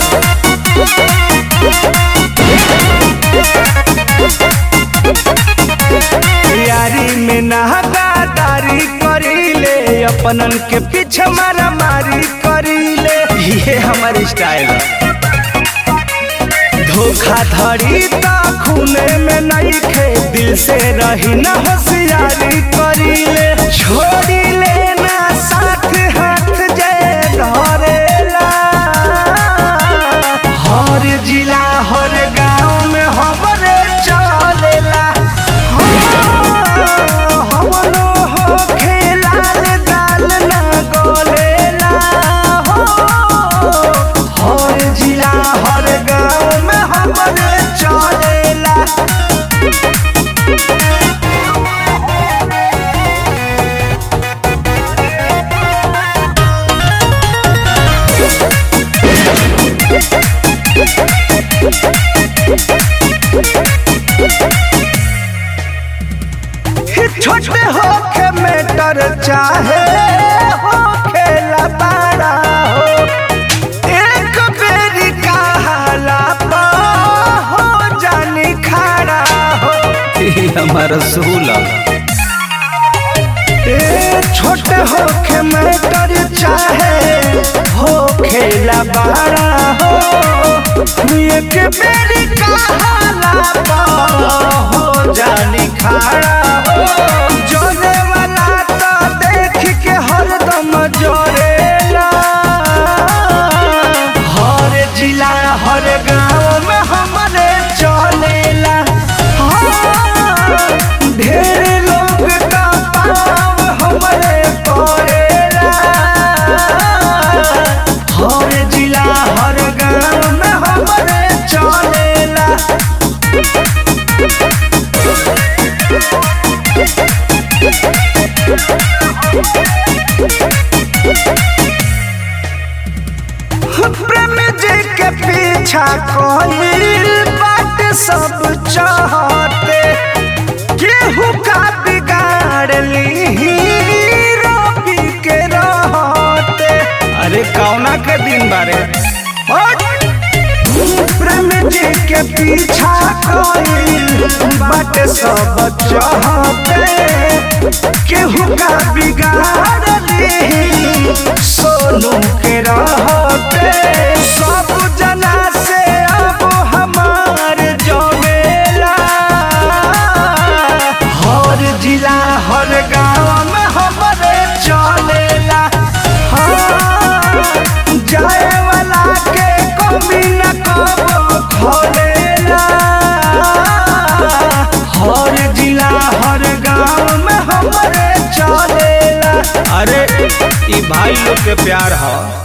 यारी में नहदारी करीले अपनन के पीछे मारा मारी करीले ये हमारी स्टाइल है धोखाधड़ी तो खूने में नहीं खे दिल से रही न होशियारी करीले छोड़ी लेना साथ हाथ जय धरेला हर जिला हर गांव में हमरे चलेला हमनो हो खेलाल दाल ना गोलेला हो हर जिला हर गांव में हमरे चलेला ही छोटे होखे मेटर चाहे होखे लबाड़ा हो एक बेरी कहाला पा हो जानी खड़ा हो हमारा सूला ए छोटे होखे मेटर चाहे होखे लबाड़ा हो एक बेरी कहाला पा हो जानी खड़ा हो जोने वाला तो देख के हरदम जोरेला हर जिला हर गांव में हमरे चलेला हाँ, ढेर लोग का पाव हमरे पड़ेला हर जिला हर गांव में हमरे चलेला प्रेम जी के पीछा कोई बात सब चाहते केहू का बिगाड़ ली रोपी के रहते अरे कौना के दिन बारे प्रेम जी के पीछा कोई बात सब चाहते केहू का बिगाड़ ली सोनू के रहते सब जना से अब हमार जमेला हर जिला हर गांव में हमरे चलेला हाँ, जाए वाला के कमी न कबो खोलेला हर जिला हर गांव में हमरे चलेला अरे ई भाई लोग के प्यार है